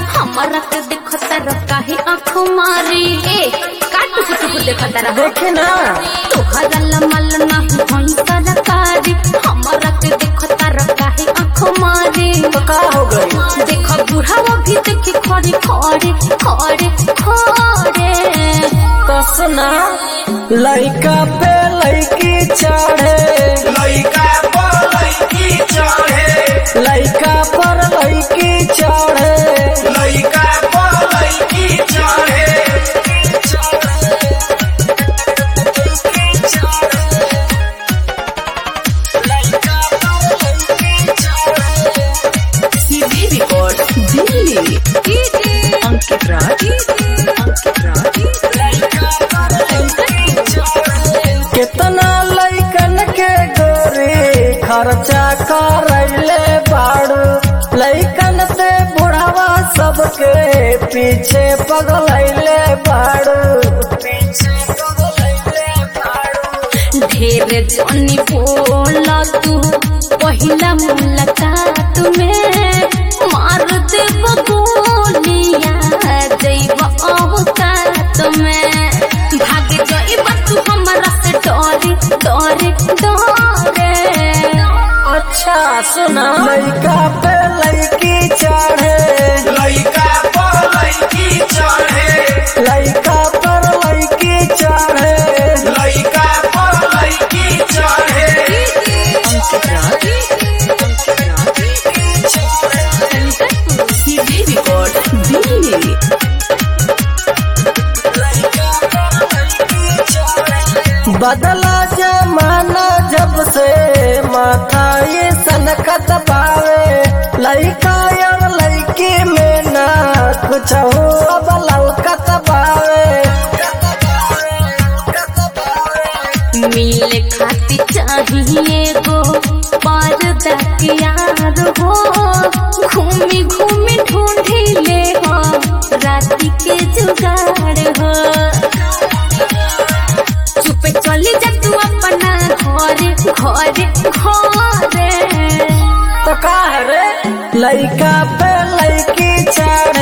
हमारा के देखो तारा काहे आँख मारी ए काटू कुटू देखो तारा देखे ना तोहरा लमल नहीं होई सरकारी हमारा के देखो तारा काहे आँख मारी तो का हो गई देखो बुढ़ावा भी देखी खड़े खड़े खड़े खड़े तो सुना लइका पे लइकी चढ़े लइका पर लइकी चढ़े लइका पर लइकी चढ़े लइका पर लइकी चढ़े सीधी रिकॉर्ड दिल्ली अंकित राज अंकित राज कितना लइकन के गोरी खर्चा करैले बाड़ू लइकन से बुढ़ावा सबके पीछे पगलैले बाड़ू पीछे पगलैले बाड़ू ढेर जनी बोला तू पहिला मुलाकात में मार देव गोलिया देव अवकात में भाग जाइब तू हमरा से डरे डरे डरे अच्छा सुना लइका पे लइकी चढ़े लइका पर लइकी चढ़े लइका पर लइकी चढ़े लइका पर लइकी चढ़े अंकित राज अंकित राज सीधी रिकॉर्ड दिल्ली बदला जमाना जब से माथा ये सनकत पावे लइका और लइकी में ना कुछ हो अब लौकत पावे मिले खाती चाहिए गो पर्दा के यार हो घूमी घूमी ढूंढी ले हो राती के जुगाड़ हो चुप चली जा तू अपना घरे घरे घरे तो का है रे लइका पे लइकी चढ़े